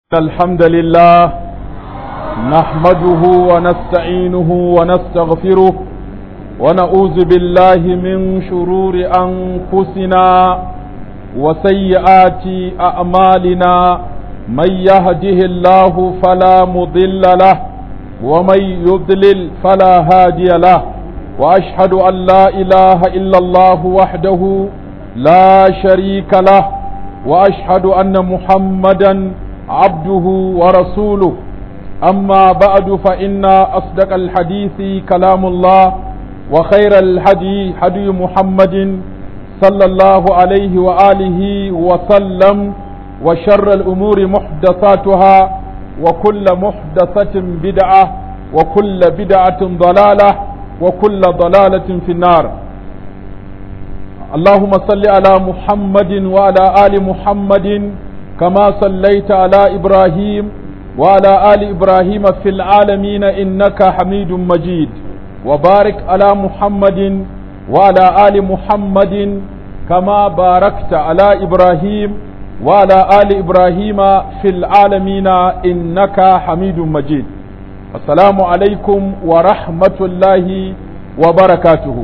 الحمد لله نحمده ونستعينه ونستغفره ونعوذ بالله من شرور أنفسنا وسيئات أعمالنا من يهده الله فلا مضل له ومن يضلل فلا هادي له وأشهد أن لا إله إلا الله وحده لا شريك له وأشهد أن محمدًا عبده ورسوله أما بعد فإن أصدق الحديث كلام الله وخير الهدي هدي محمد صلى الله عليه وآله وسلم وشر الأمور محدثاتها وكل محدثة بدعة وكل بدعة ضلالة وكل ضلالة في النار اللهم صل على محمد وعلى آل محمد كما صليت على إبراهيم وعلى آل إبراهيم في العالمين إنك حميد مجيد وبارك على محمد وعلى آل محمد كما باركت على إبراهيم وعلى آل إبراهيم في العالمين إنك حميد مجيد السلام عليكم ورحمة الله وبركاته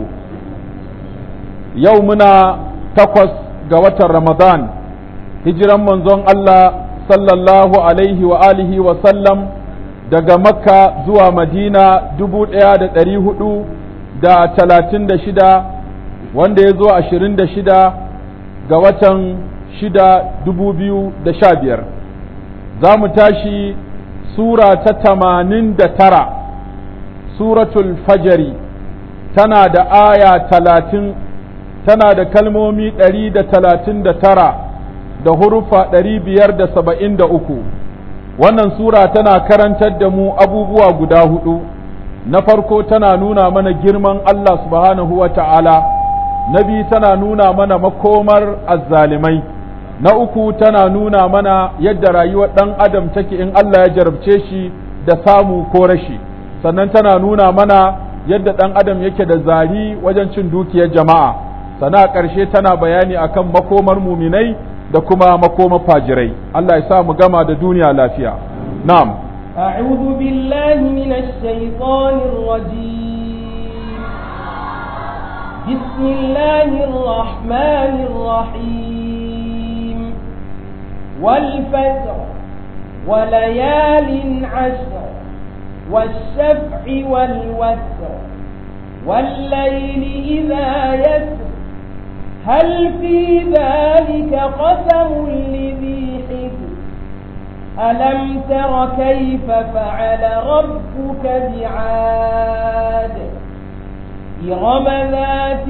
يومنا تقص قوة رمضان hijiran manzon Allah sallallahu alaihi wa alihi wa sallam daga makka zuwa madina dubu ɗaya da ɗari hudu da talatin da shida wanda ya zo ashirin da shida ga watan shida dubu biyu da sha biyar za mu tashi sura ta tamanin da tara suratul fajari tana da aya talatin tana da kalmomi ɗari da talatin da tara da hurufa ɗari biyar da saba'in da uku wannan sura tana karantar da mu abubuwa guda hudu na farko tana nuna mana girman Allah subhanahu wa ta'ala na biyu tana nuna mana makomar azzalimai na uku tana nuna mana yadda rayuwar ɗan adam take in Allah ya jarabce shi da samu ko rashi sannan tana nuna mana yadda ɗan adam yake da zari wajen cin dukiyar jama'a sana ƙarshe tana bayani akan makomar muminai da kuma makoma fajirai Allah ya sa mu gama da duniya lafiya na'am أعوذ بالله من الشيطان الرجيم بسم الله الرحمن الرحيم والفجر وليال عشر والشفع والوتر والليل إذا يسر هل في ذلك قسم لذي حجر ألم تر كيف فعل ربك بعاد إرم ذات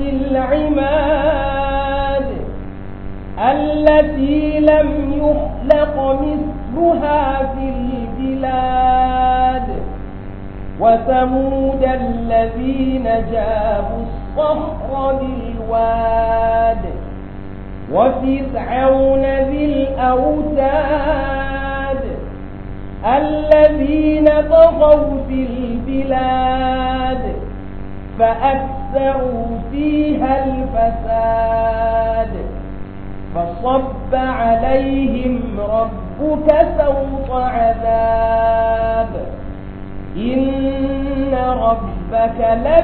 العماد التي لم يخلق مثلها في البلاد وثمود الذين جابوا الصخر بالواد وفرعون ذي الأوتاد الذين طغوا في البلاد فأكثروا فيها الفساد فصب عليهم ربك سوط عذاب إن ربك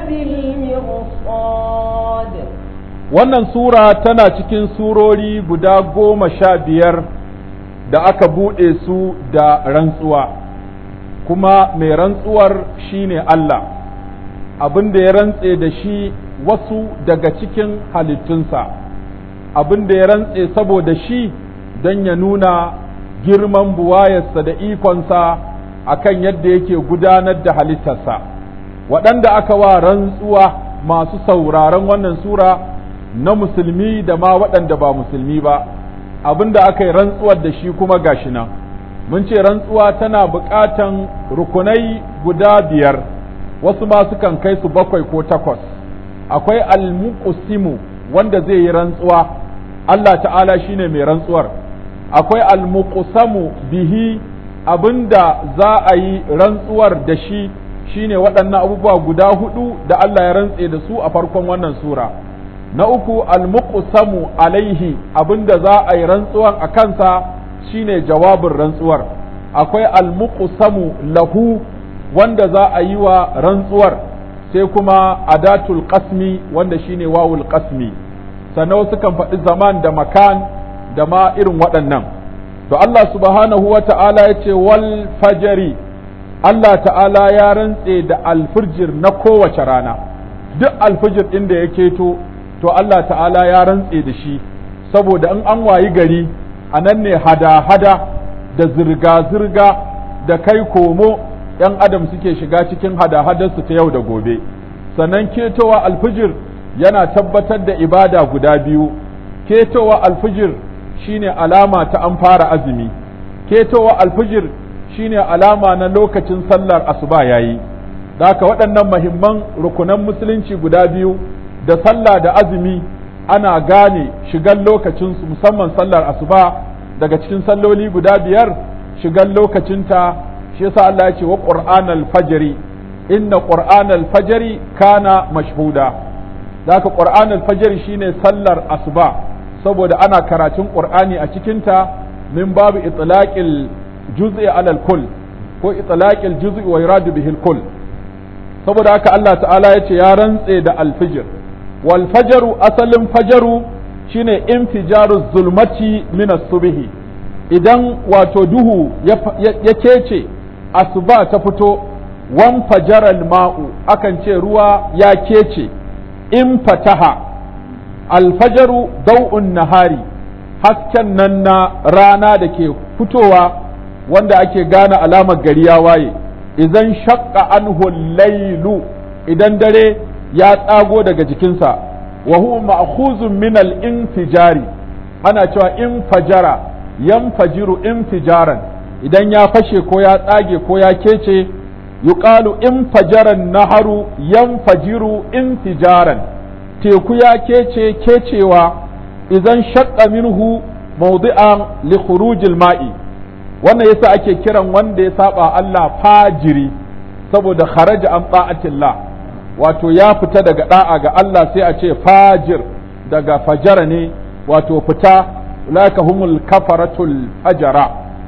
لبالمرصاد wannan sura tana cikin surori guda goma sha biyar da aka buɗe su da rantsuwa kuma mai rantsuwar shine Allah abin da ya rantse da shi wasu daga cikin halittunsa abin da ya rantse saboda shi don ya nuna girman buwayarsa da ikonsa akan yadda yake gudanar da halittarsa waɗanda aka wa rantsuwa masu sauraron wannan sura na musulmi da ma waɗanda ba musulmi ba abinda aka yi rantsuwar da shi kuma gashi nan mun ce rantsuwa tana buƙatan rukunai guda biyar wasu ma sukan kai su bakwai ko takwas akwai almuqsimu wanda zai yi rantsuwa Allah ta'ala shine mai rantsuwar akwai almuqsamu bihi abinda za a yi rantsuwar da shi shine waɗannan abubuwa guda hudu da Allah ya rantse da su a farkon wannan sura na uku almuqsamu alaihi abinda za a yi rantsuwan a kansa shine jawabin rantsuwar akwai almuqsamu lahu wanda za a yi wa rantsuwar sai kuma adatul qasmi wanda shine wawul qasmi sannan wasu kan faɗi zaman da makan da ma irin waɗannan to Allah subhanahu wa ta'ala ya ce wal fajari Allah ta'ala ya rantse da alfijir na kowace rana duk alfijir ɗin da ya keto to Allah ta'ala ya rantse da shi saboda in an wayi gari a nan ne hada-hada da zirga-zirga da kai komo ‘yan adam suke shiga cikin hada-hadarsu ta yau da gobe sannan ketowa alfijir yana tabbatar da ibada guda biyu ketowa alfijir shine alama ta an fara azumi ketowa alfijir shine alama na lokacin sallar asuba yayi da haka waɗannan mahimman rukunan musulunci guda biyu da sallah da azumi ana gane shigan lokacinsu musamman sallar asuba daga cikin salloli guda biyar shigan lokacinta shi yasa Allah ya ce wa qur'anal fajri inna qur'anal fajri kana mashhuda zaka qur'anal fajri shine sallar asuba saboda ana karatun qur'ani a cikinta min babu itlaqil juz'i alal kull ko itlaqil juz'i wa yuradu bihi kull saboda haka Allah ta'ala ya ce ya rantse da alfijir wal fajaru asalin fajaru shine infijaru zulmati min as-subhi idan wato duhu ya kece asuba ta fito wan fajaral ma'u akan ce ruwa ya kece in fataha alfajaru dau'un nahari hasken nan na rana da ke fitowa wanda ake gane alamar gari ya waye idan shaqqa anhu lailu idan dare ya tsago daga jikinsa wa huwa ma'khuzun min al-infijari ana cewa infajara yanfajiru infijaran idan ya fashe ko ya tsage ko ya kece yuqalu infajaran naharu yanfajiru infijaran teku ya kece kecewa idan shaqqa minhu mawdi'an li khurujil ma'i wannan yasa ake kiran wanda ya saba Allah fajiri saboda kharaja an ta'atillah wato ya fita daga da'a ga Allah sai a ce fajir daga fajara ne wato fita laka humul kafaratul fajara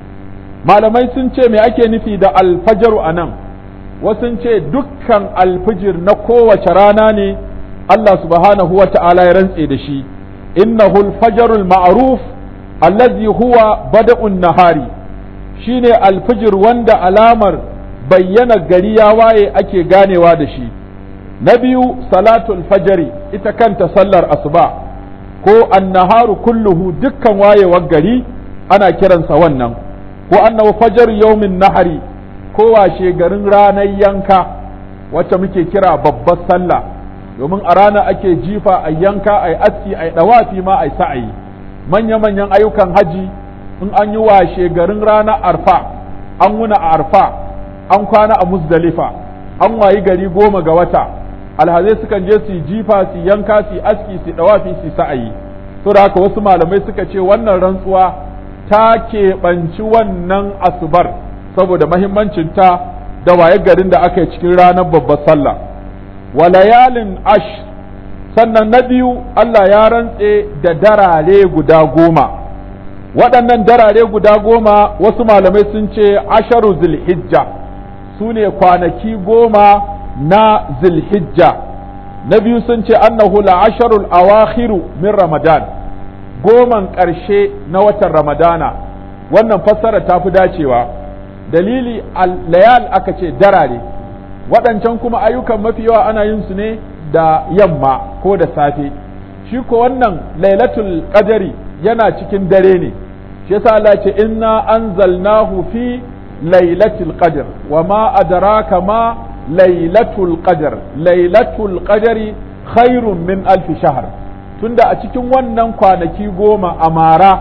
malamai sun ce me ake nufi da alfajaru a nan wasu ce dukkan alfijir na kowace rana ne Allah subhanahu wa ta'ala ya rantse da shi innahu alfajarul ma'ruf allazi huwa bada'un nahari shine alfijir wanda alamar bayyana gari ya waye ake ganewa da shi na biyu salatul fajari ita kanta sallar asuba ko annaharu kulluhu dukkan wayewar gari ana kiransa wannan ko annahu fajar yaumin nahari ko washe garin ranar yanka wacce muke kira babbar sallah domin a rana ake jifa a yanka a aski a dawafi ma a sa'ayi manya-manyan ayyukan haji in an yi washe garin ranar arfa an wuna a arfa an kwana a musdalifa an wayi gari goma ga wata alhazai sukan je su jifa su yanka su aski su dawafi su sa'ayi to da haka wasu malamai suka ce wannan rantsuwa ta keɓanci wannan asubar saboda mahimmancinta da waye garin da aka yi cikin ranar babbar sallah wa layalin ash sannan na biyu Allah ya rantse da darare guda goma waɗannan darare guda goma wasu malamai sun ce asharu zilhijja su ne kwanaki goma na zilhijja na biyu sun ce annahu la asharul awakhiru min ramadan goman ƙarshe na watan ramadana wannan fassara ta fi dacewa dalili layal aka ce darare waɗancan kuma ayyukan mafi yawa ana yin su ne da yamma ko da safe shi ko wannan lailatul qadari yana cikin dare ne shi yasa Allah ce inna anzalnahu fi lailatul qadr wa ma adraka ma lailatul qadr lailatul qadri khairun min alf shahr tunda a cikin wannan kwanaki goma a mara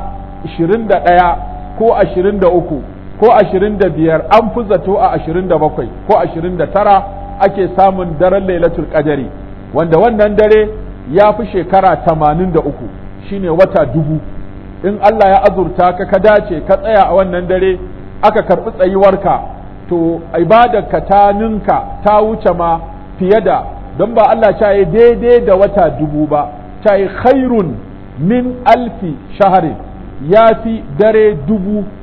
21 ko 23 ko 25 an fi zato a 27 ko 29 ake samun daren lailatul qadri wanda wannan dare ya fi shekara 83 shine wata dubu in Allah ya azurta ka ka dace ka tsaya a wannan dare aka karɓi tsayuwarka to ibadarka ta ninka ta wuce ma fiye da don ba Allah ta yi daidai da wata dubu ba ta yi khairun min alfi shaharin ya fi dare dubu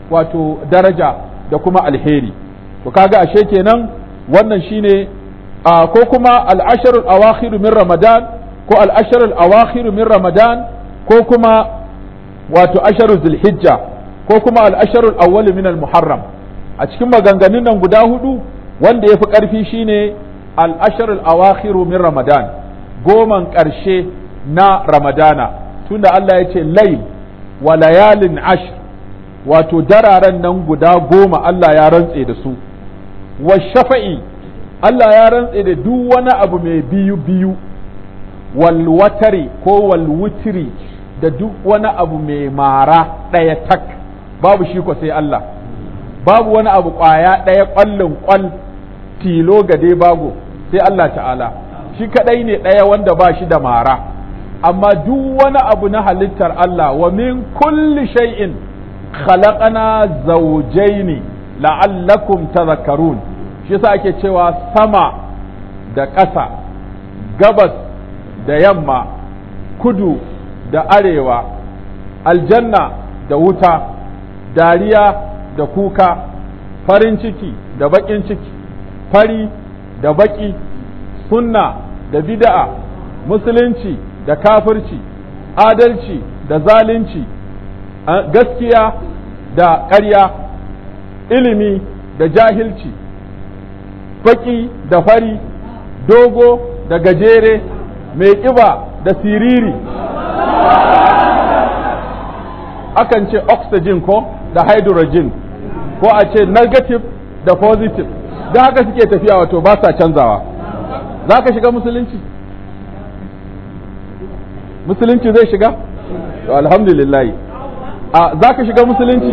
wato daraja da kuma alheri to kaga ashe kenan wannan shine a ko kuma al-asharul awakhir min ramadan ko al-asharul awakhir min ramadan ko kuma wato asharul zulhijja ko kuma al-asharul awwal min al-muharram a cikin maganganun nan guda hudu wanda yafi karfi shine al-asharul awakhir min ramadan goman karshe na ramadana tunda Allah ya ce layl wa layalin ashr wato dararen nan guda goma Allah ya rantse da su wa shafa'i Allah ya rantse da duk wani abu mai biyu biyu wal watari ko wal wutri da duk wani abu mai mara ɗaya tak babu shi ko sai Allah babu wani abu ƙwaya ɗaya ƙwallin ƙwal tilo ga dai bago sai Allah ta'ala shi kaɗai ne ɗaya wanda ba shi da mara amma duk wani abu na halittar Allah wa min kulli shay'in khalaqana zawjaini la'allakum tadhakkarun shi yasa ake cewa sama da ƙasa gabas da yamma kudu da arewa aljanna da wuta dariya da kuka farin ciki da baƙin ciki fari da baƙi sunna da bid'a musulunci da kafirci adalci da zalunci gaskiya da ƙarya ilimi da jahilci baƙi da fari dogo da gajere mai ƙiba da siriri akan ce oxygen ko da hydrogen ko a ce negative da positive da haka suke tafiya wato ba sa canzawa za ka shiga musulunci musulunci zai shiga to alhamdulillah a za ka shiga musulunci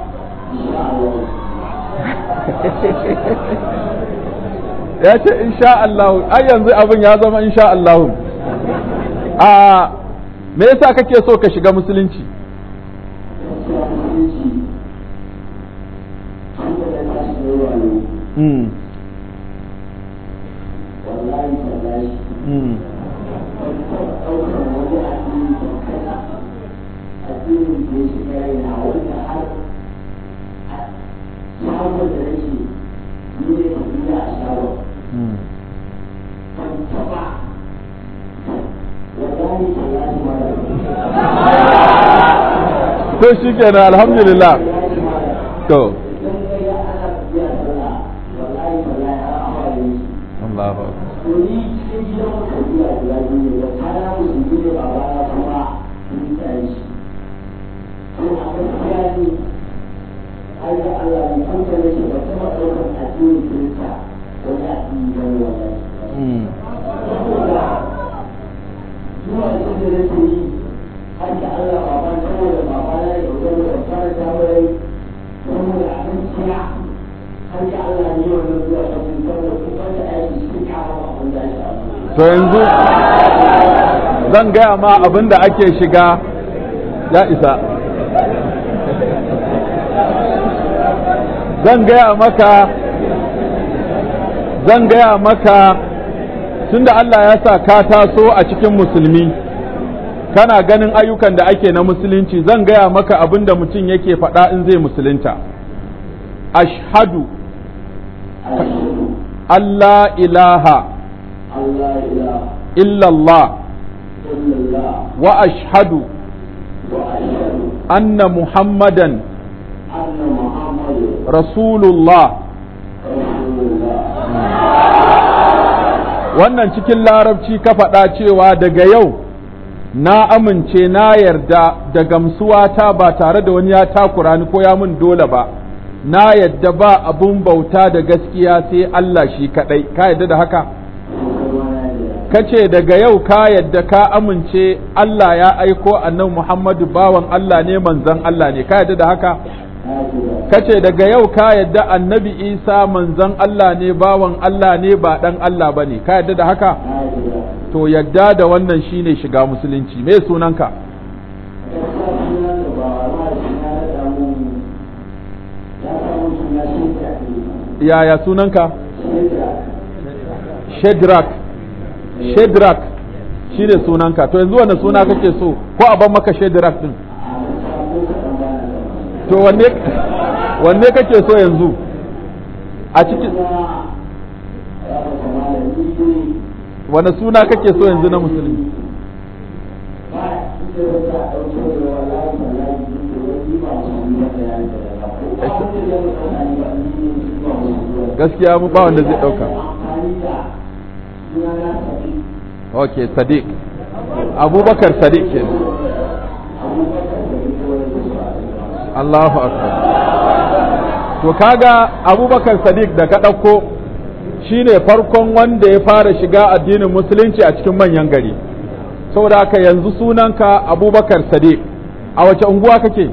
ya ce insha Allah ai yanzu abin ya zama insha Allah a me yasa kake so ka shiga musulunci Mm. Mm. to shi kenan alhamdulillah to Allahu to yanzu zan gaya ma abin da ake shiga ya isa zan gaya maka zan gaya maka tunda Allah ya sa ka taso a cikin musulmi kana ganin ayyukan da ake na musulunci zan gaya maka abin da mutum yake faɗa in zai musulunta ashhadu Allah ilaha إلا الله وأشهد أن محمدا رسول الله wannan cikin larabci ka faɗa cewa daga yau na amince na yarda da gamsuwata ba tare da wani ya takura ni ko ya mun dole ba na yadda ba abun bauta da gaskiya sai Allah shi kaɗai ka yadda da haka kace daga yau ka yadda ka amince Allah ya aiko annabi Muhammadu bawan Allah ne manzon Allah ne ka yadda da haka kace daga yau ka yadda annabi Isa manzon Allah ne bawan Allah ne ba dan Allah bane ka yadda da haka to yadda da wannan shine shiga musulunci me sunanka yaya sunanka Shedrak Shedrak shi ne sunanka to yanzu wani suna kake so ko a ban maka Shedrak din to wanne wanne kake so yanzu a cikin wane suna kake so yanzu na musulmi gaskiya mu ba wanda zai dauka ok sadiq abubakar sadiq ke Allahu akbar to kaga abubakar sadiq da ka ɗauko shine farkon wanda ya fara shiga addinin musulunci a cikin manyan gari saboda haka yanzu sunanka abubakar sadiq a wace unguwa kake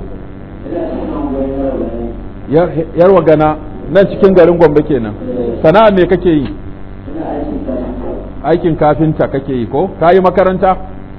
yarwa gana nan cikin garin gombe kenan sana'a me kake yi aikin kafinta kake yi ko ka yi makaranta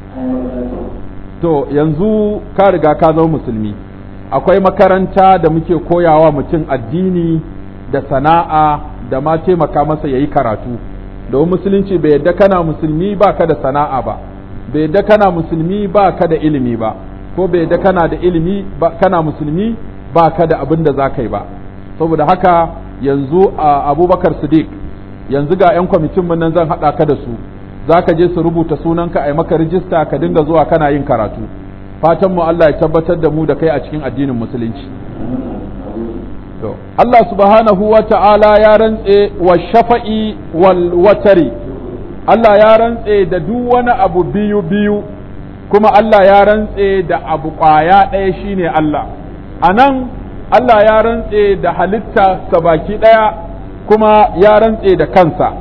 to yanzu ka riga ka zama musulmi akwai makaranta da muke koyawa mutum addini da sana'a da ma taimaka masa ya yi karatu domin musulunci bai yadda kana musulmi ba ka da sana'a ba bai yadda kana musulmi ba ka da ilimi ba ko bai yadda kana da ilimi ba kana musulmi ba ka da abin da za ka yi ba saboda haka yanzu a abubakar sadiq yanzu ga 'yan kwamitin mun nan zan haɗa ka da su za ka je su rubuta sunanka a yi maka rijista ka dinga zuwa kana yin karatu fatan mu Allah ya tabbatar da mu da kai a cikin addinin musulunci to Allah subhanahu wa ta'ala ya rantse wa shafa'i wal watari Allah ya rantse da duk wani abu biyu biyu kuma Allah ya rantse da abu ƙwaya ɗaya shine Allah a nan Allah ya rantse da halitta baki ɗaya kuma ya rantse da kansa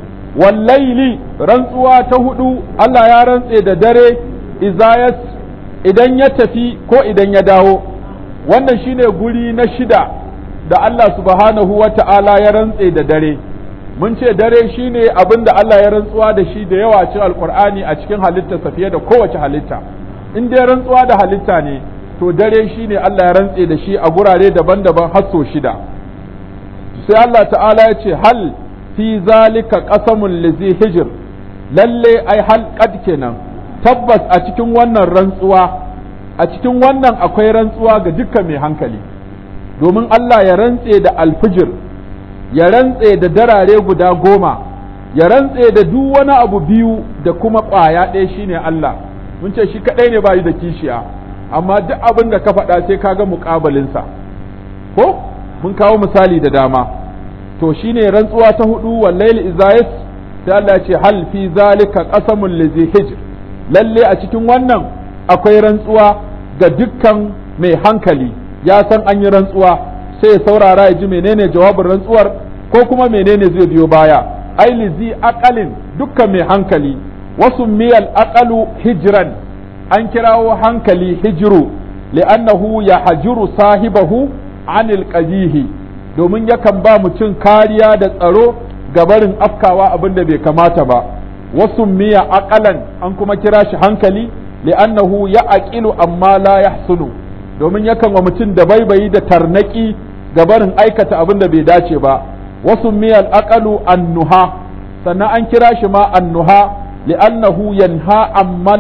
wallaili rantsuwa ta hudu Allah ya rantse da dare izayas idan ya tafi ko idan ya dawo wannan shine guri na shida da Allah subhanahu wa ta'ala ya rantse da dare mun ce dare shine abin da Allah ya rantsuwa da shi da yawa cikin alkur'ani a cikin halittarsa fiye da kowace halitta in dai rantsuwa da halitta ne to dare shine Allah ya rantse da shi a gurare daban-daban har so shida sai Allah ta'ala ya ce hal fi zalika qasamul lizi hijr lalle ai hal qad kenan tabbas a cikin wannan rantsuwa a cikin wannan akwai rantsuwa ga dukkan mai hankali domin Allah ya rantse da alfijir ya rantse da darare guda goma ya rantse da duk wani abu biyu da kuma ƙwaya ɗaya shine Allah mun ce shi kaɗai ne bayi da kishiya amma duk abin da ka faɗa sai ka ga muƙabalinsa ko mun kawo misali da dama to shine rantsuwa ta hudu wallaili izayis sai Allah ya ce hal fi zalika qasamul lizi hijr lalle a cikin wannan akwai rantsuwa ga dukkan mai hankali ya san an yi rantsuwa sai ya saurara ya ji menene jawabin rantsuwar ko kuma menene zai biyo baya ai lizi aqalin dukkan mai hankali wasu miyal aqalu hijran an kirawo hankali hijiru li'annahu ya hajiru sahibahu anil qabihi domin yakan ba mutum kariya da tsaro ga barin afkawa abin da bai kamata ba wasu miya aqalan an kuma kira shi hankali li'annahu ya aqilu amma la yahsunu domin yakan wa mutum da baibayi da tarnaki ga barin aikata abin da bai dace ba wasu miyal aqalu annuha sannan an kira shi ma annuha li'annahu yanha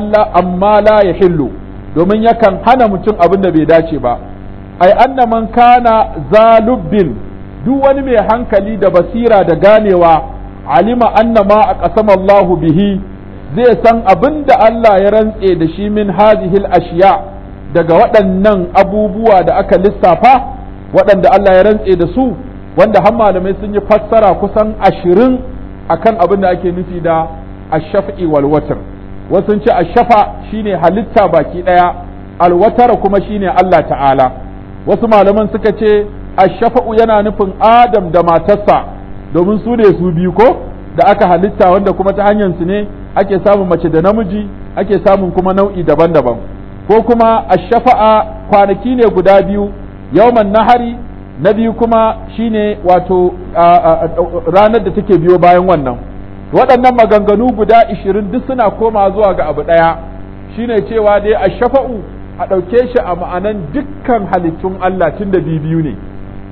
amma la yahillu domin yakan hana mutum abin da bai dace ba ai anna man kana zalubbin duk wani mai hankali da basira da ganewa alima anna ma a ƙasama Allahu bihi zai san abin da Allah ya rantse da shi min hazihil ashiya daga waɗannan abubuwa da aka lissafa waɗanda Allah ya rantse da su wanda har malamai sun yi fassara kusan ashirin akan abin da ake nufi da ashafi wal watar wasu ce ashafa shine halitta baki ɗaya alwatara kuma shine Allah ta'ala wasu malaman suka ce ashafa'u yana nufin Adam da matarsa domin su ne su biyu ko da aka halitta wanda kuma ta hanyar su ne ake samun mace da namiji ake samun kuma nau'i daban-daban ko kuma ashafa'a kwanaki ne guda biyu yawman nahari na biyu kuma shine wato ranar da take biyo bayan wannan waɗannan maganganu guda ishirin duk suna koma zuwa ga abu ɗaya shine cewa dai ashafa'u a ɗauke shi a ma'anan dukkan halittun Allah tun da biyu ne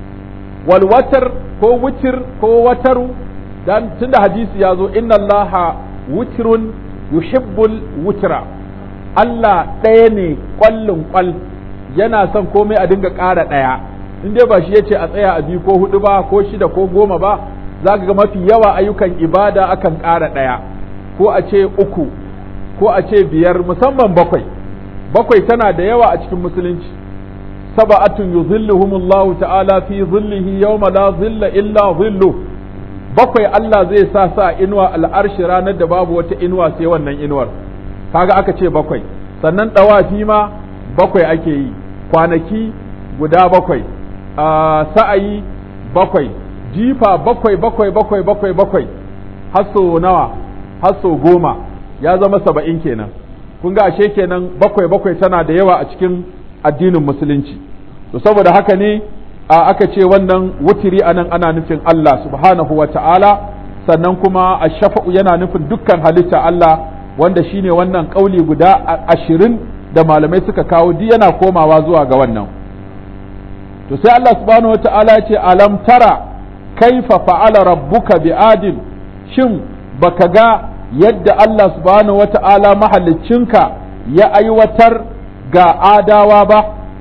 walwatar ko wutir ko wataru dan tun da hadisi ya zo inna Allah wutirun yuhibbul wutra Allah ɗaya ne ƙwallin ƙwal yana son komai a dinga ƙara ɗaya in dai ba shi ya ce a tsaya a biyu ko hudu ba ko shida ko goma ba za ka ga mafi yawa ayyukan ibada akan ƙara ɗaya ko a ce uku ko a ce biyar musamman bakwai bakwai tana da yawa a cikin musulunci saba'atun yuzilluhumullahu ta'ala fi zillihi yawma la zilla illa zillu bakwai Allah zai sa sa inuwa al'arshi ranar da babu wata inuwa sai wannan inuwar kaga aka ce bakwai sannan dawafi ma bakwai ake yi kwanaki guda bakwai sa'ayi bakwai jifa bakwai bakwai bakwai bakwai bakwai hasso nawa hasso goma ya zama saba'in kenan kun ga ashe kenan bakwai bakwai tana da yawa a cikin addinin musulunci to saboda haka ne aka ce wannan wutiri anan ana nufin Allah subhanahu wa ta'ala sannan kuma a shafa'u yana nufin dukkan halitta Allah wanda shine wannan kauli guda ashirin da malamai suka kawo duk yana komawa zuwa ga wannan to sai Allah subhanahu wa ta'ala ya ce alam tara kaifa fa'ala rabbuka bi adin shin baka ga yadda Allah subhanahu wa ta'ala mahaliccinka ya aiwatar ga adawa ba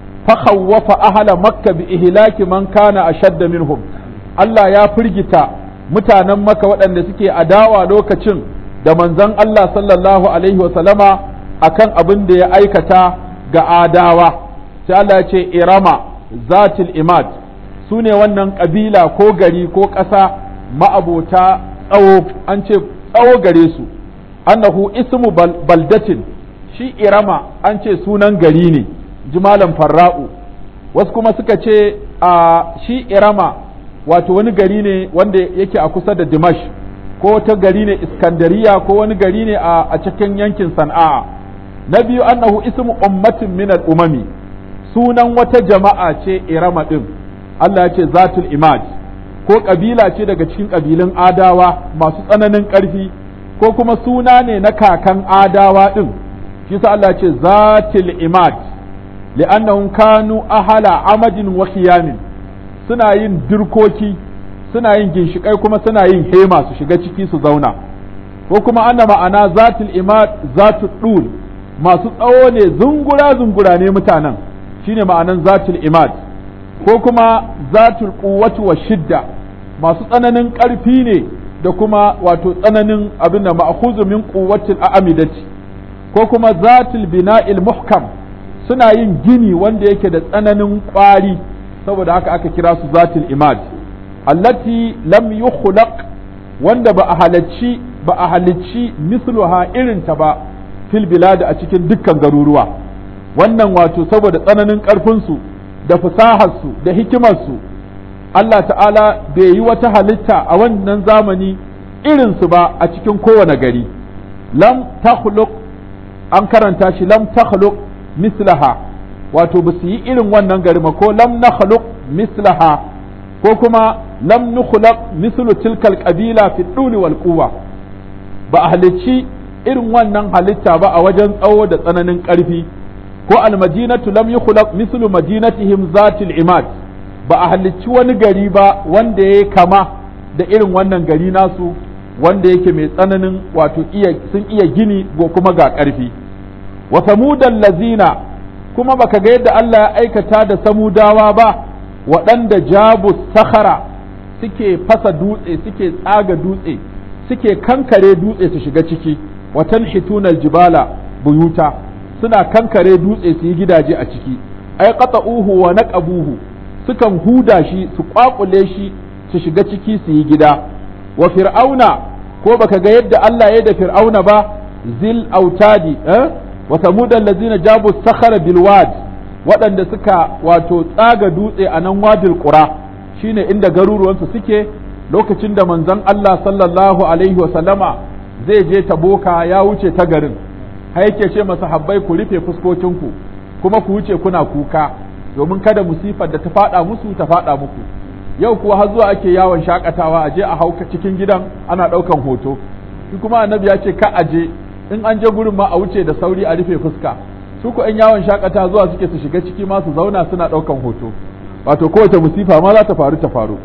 فخوف أهل مكة بإهلاك من كان أشد منهم Allah ya firgita mutanen maka waɗanda suke adawa lokacin da manzon Allah sallallahu Alaihi wasallama a kan abin da ya aikata ga adawa sai Allah ya ce irama zatil imad su ne wannan ƙabila ko gari ko ƙasa ma'abota tsawo an ce tsawo gare su annahu ismu baldatin shi irama an ce sunan gari ne jimalan farra'u wasu kuma suka ce a shi irama wato wani gari ne wanda yake a kusa da dimash ko wata gari ne iskandariya ko wani gari ne a cikin yankin sana'a na biyu annahu ismu ummatin min umami sunan wata jama'a ce irama din Allah ya ce zatul imad ko kabila ce daga cikin kabilun adawa masu tsananin ƙarfi ko kuma suna ne na kakan adawa din shi sa Allah ya ce zatul imad li'annahum kanu ahala amadin wa khiyamin suna yin dirkoki suna yin ginshikai kuma suna yin hema su shiga ciki su zauna ko kuma ana ma'ana zatul imad zatul dul masu tsawo ne zungura zungura ne mutanen shine ma'anan zatul imad ko kuma zatul quwwati wa shidda masu tsananin ƙarfi ne da kuma wato tsananin abin da ma'khuzu min quwwatil a'amidati ko kuma zatul bina'il muhkam suna yin gini wanda yake da tsananin ƙwari saboda haka aka kira su zatul imad allati lam yukhlaq wanda ba a halacci ba a halicci misluha irin ta ba fil bilad a cikin dukkan garuruwa wannan wato saboda tsananin ƙarfin su da fasahar su da hikimar su Allah ta'ala bai yi wata halitta a wannan zamani irin su ba a cikin kowane gari lam takhluq an karanta shi lam takhluq mislaha wato ba su yi irin wannan gari ba ko lam nakhluq mislaha ko kuma lam nukhlaq mislu tilkal qabila fi duli wal quwwa ba a halicci irin wannan halitta ba a wajen tsawo da tsananin ƙarfi ko almadinatu lam yukhlaq mislu madinatihim zatil imad ba a halicci wani gari ba wanda ya kama da irin wannan gari nasu wanda yake mai tsananin wato iya sun iya gini ko kuma ga ƙarfi wa samudan lazina kuma baka ga yadda Allah ya aikata da samudawa ba waɗanda jabu sakhara suke fasa dutse suke tsaga dutse suke kankare dutse su shiga ciki watan hitunal jibala buyuta suna kankare dutse su yi gidaje a ciki ai qata'uhu wa naqabuhu sukan huda shi su kwakule shi su shiga ciki su yi gida wa fir'auna ko baka ga yadda Allah ya da fir'auna ba zil autadi eh wa samudan lazina jabu sakhara bil wad waɗanda suka wato tsaga dutse a nan wadil qura shine inda garuruwansu suke lokacin da manzon Allah sallallahu alaihi wa sallama zai je taboka ya wuce ta garin har yake ce masahabbai ku rufe fuskokinku kuma ku wuce kuna kuka domin kada musifar da ta faɗa musu ta faɗa muku yau kuwa har zuwa ake yawon shakatawa a je a hauka cikin gidan ana ɗaukan hoto shi kuma annabi ya ce ka aje in an je gurin ma a wuce da sauri a rufe fuska su ku ‘yan yawon shakata zuwa suke su shiga ciki ma su zauna suna ɗaukan hoto wato kowace musifa ma za ta faru ta faru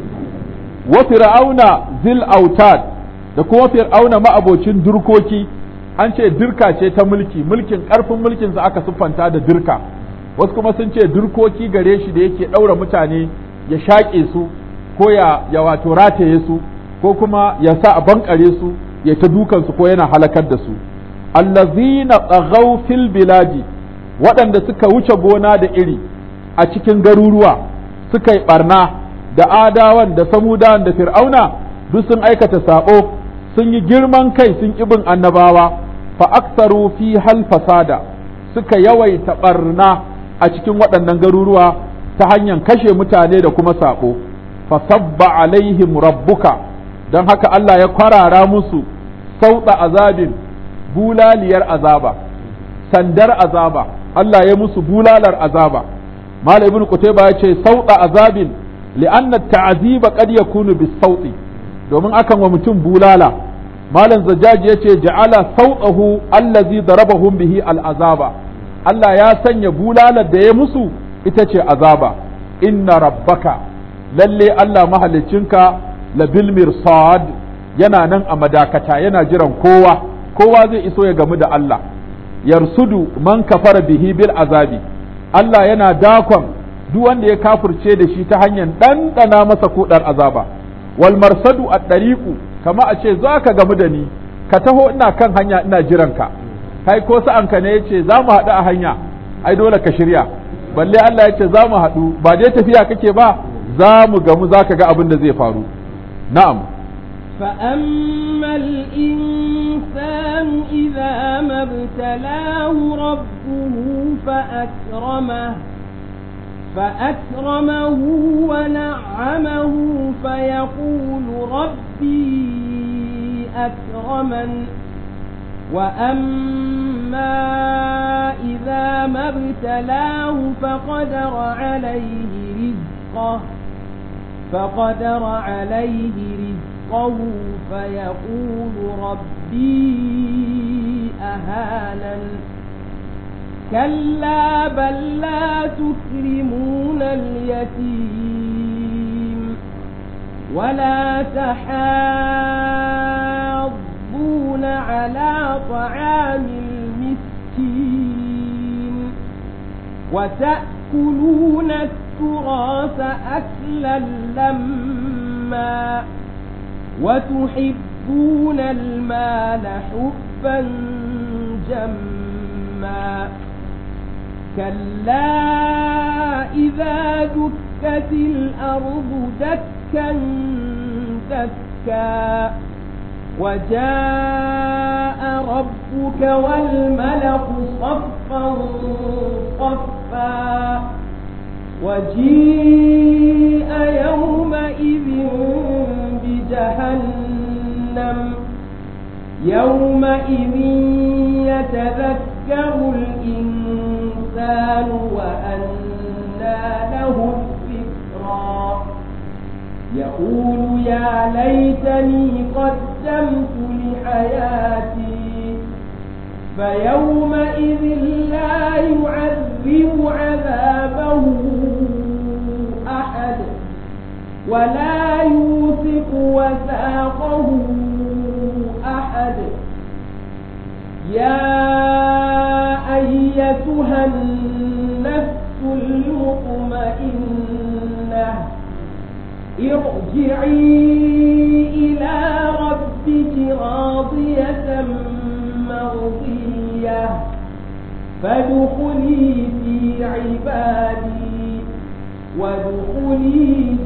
wa fir'auna zil autad da kuma fir'auna ma'abocin durkoki an ce dirka ce ta mulki mulkin ƙarfin mulkinsa aka siffanta da dirka wasu kuma sun ce durkoki gare shi da yake ɗaura mutane ya shaƙe su ko ya, ya wato rataye su ko kuma ya sa a bankare su ya ta dukansu ko yana halakar da su allazina tsaghaw fil biladi waɗanda suka wuce gona da iri a cikin garuruwa suka yi barna da adawan da samudawan da fir'auna duk sun aikata sabo sun yi girman kai sun bin annabawa fa aksaru fi hal fasada suka yawaita barna a cikin waɗannan garuruwa ta hanyar kashe mutane da kuma sabo fa sabba alaihim rabbuka don haka Allah ya kwarara musu sauta azabin bulaliyar azaba sandar azaba Allah ya musu bulalar azaba Malam Ibn Qutayba ya ce sauta azabin li'anna ta'aziba qad yakunu bis sauti domin akan wa mutum bulala Malam Zajjaji ya ce ja'ala sautahu allazi darabahum bihi al'azaba Allah ya sanya bulalar da ya musu ita ce azaba inna rabbaka lalle Allah mahaliccinka labil mirsad yana nan a madakata yana jiran kowa kowa zai iso ya gamu da Allah yarsudu man kafara bihi bil azabi Allah yana dakon duk wanda ya kafirce da shi ta hanyar ɗanɗana masa kuɗar azaba wal marsadu a ɗariƙu kama a ce za ka gamu da ni ka taho ina kan hanya ina jiran ka kai ko sa'anka ne ya ce za mu haɗu a hanya ai dole ka shirya balle Allah ya ce za mu haɗu ba dai tafiya kake ba za mu gamu za ka ga abin da zai faru na'am فأما الإنسان إذا ما ابتلاه ربه فأكرمه فأكرمه ونعمه فيقول ربي أكرمن وأما إذا ما ابتلاه فقدر عليه رزقه فقدر عليه رزقه فيقول ربي أهانن كلا بل لا تكرمون اليتيم ولا تحاضون على طعام المسكين وتأكلون التراث أكلا لما وتحبون المال حبا جما كلا إذا دكت الأرض دكا دكا وجاء ربك والملك صفا صفا وجيء يومئذ بجهنم يومئذ يتذكر الإنسان وأنى له الذكرى يقول يا ليتني قدمت لحياتي فيومئذ لا يعذب عذابه أحد ولا يوثق وثاقه أحد يا أيتها النفس المطمئنة ارجعي إلى ربك راضية مرضية فادخلي في عبادي وادخلي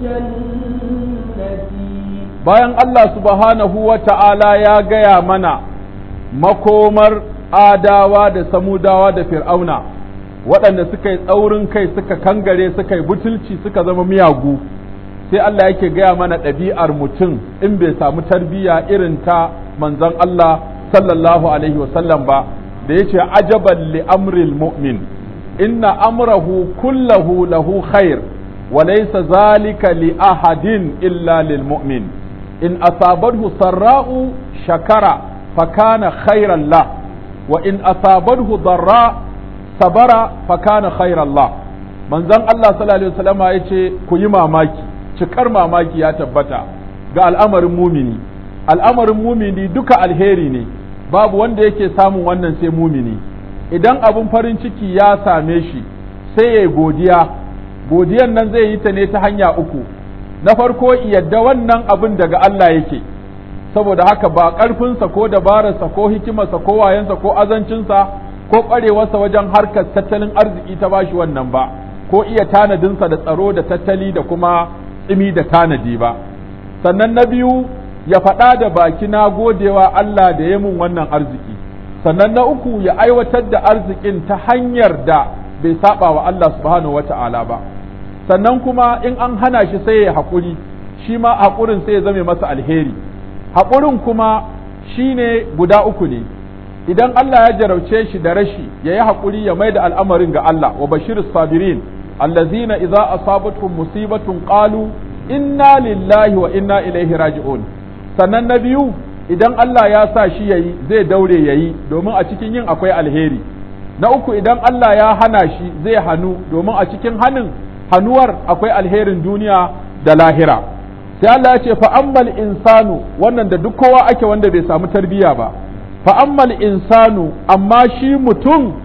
جنتي bayan Allah subhanahu wa ta'ala ya gaya mana makomar adawa da samudawa da fir'auna waɗanda suka yi tsaurin kai suka kangare suka yi butulci suka zama miyagu sai Allah yake gaya mana ɗabi'ar mutum in bai samu tarbiyya irin ta manzon Allah sallallahu alaihi wasallam ba da yace ajaban li amril mu'min inna amrahu kullahu lahu khair wa laysa zalika li ahadin illa lil mu'min in asabathu sarra'u shakara fakana khairan la wa in asabathu darra sabara fakana khairan la manzon Allah sallallahu alaihi wasallam yace ku yi mamaki cikar mamaki ya tabbata ga al'amarin mumini al'amarin mumini duka alheri ne babu wanda yake samun wannan sai mumini idan abun farin ciki ya same shi sai ya godiya godiyan nan zai yi ta ne ta hanya uku na farko yadda wannan abin daga Allah yake saboda haka ba ƙarfinsa ko dabararsa ko hikimarsa ko wayansa ko azancinsa ko ƙwarewarsa wajen harkar tattalin arziki ta bashi wannan ba ko iya tanadinsa da tsaro da tattali da kuma tsimi da tanadi ba sannan na biyu ya faɗa da baki na godewa Allah da ya mun wannan arziki sannan na uku ya aiwatar da arzikin ta hanyar da bai saba wa Allah subhanahu wata'ala ba sannan kuma in an hana shi sai ya haƙuri shi ma haƙurin sai ya zame masa alheri haƙurin kuma shine guda uku ne idan Allah ya jarauce shi da rashi ya yi haƙuri ya mai da al'amarin ga Allah wa bashir sabirin allazina idza asabatuhum musibatun qalu inna lillahi wa inna ilaihi raji'un sannan na biyu idan Allah ya sa shi yayi zai daure yayi domin a cikin yin akwai alheri na uku idan Allah ya hana shi zai hanu domin a cikin hanin hanuwar akwai alherin duniya da lahira sai Allah ya ce fa ammal insanu wannan da duk kowa ake wanda bai samu tarbiyya ba fa ammal insanu amma shi mutum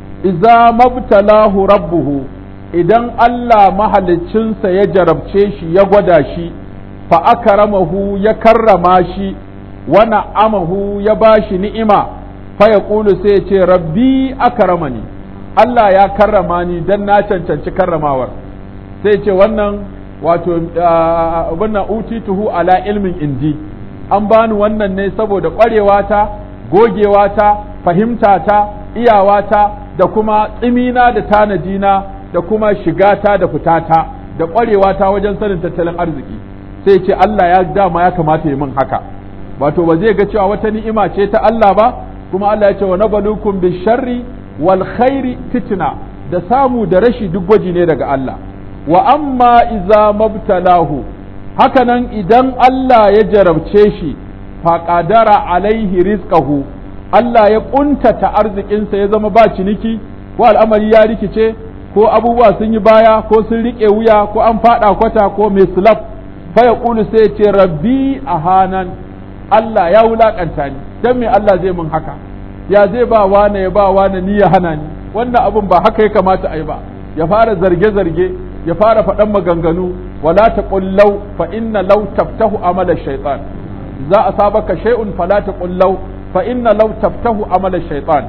idza mabtalahu rabbuhu idan Allah mahaliccinsa ya jarabce shi ya gwada shi fa akramahu ya karrama shi wa na'amahu ya bashi ni'ima fa yaqulu sai ya ce rabbi akramani Allah ya karrama ni dan na cancanci karramawar sai ce wannan wato wannan utituhu ala ilmin indi an bani wannan ne saboda ƙwarewata gogewata fahimtata iyawata da kuma tsimina da tanadina da kuma shigata da fitata da ƙwarewata wajen sanin tattalin arziki sai ce Allah ya dama ya kamata yi min haka wato ba zai ga cewa wata ni'ima ce ta Allah ba kuma Allah ya ce wa nabalukum bisharri wal khairi fitna da samu da rashi duk gwaji ne daga Allah wa amma iza mabtalahu hakanan idan Allah ya jarabce shi faƙadara alaihi rizqahu Allah ya ƙuntata arzikinsa ya zama ba ciniki ko al'amari ya rikice ko abubuwa sun yi baya ko sun riƙe wuya ko an faɗa kwata ko mai sulaf fa ya ƙulu sai ce rabbi a hanan Allah ya wulaƙanta ni don me Allah zai mun haka ya zai ba wane ya ba wane ni ya hana ni wannan abun ba haka ya kamata a yi ba ya fara zarge-zarge ya fara faɗan maganganu wala ta ƙullau fa inna law taftahu amala shaitan za a sabaka shay'un fala ta ƙullau fa inna law taftahu amala shaitan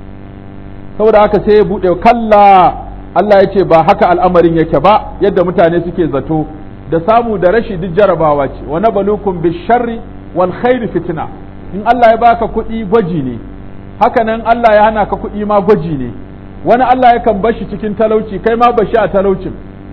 saboda haka sai ya buɗe kalla Allah ya ce ba haka al'amarin yake ba yadda mutane suke zato da samu da rashi duk jarabawa ce wa nabalukum bisharri wal khairi fitna in Allah ya baka kuɗi gwaji ne haka nan Allah ya hana ka kuɗi ma gwaji ne wani Allah yakan bashi cikin talauci kai ma bashi a talaucin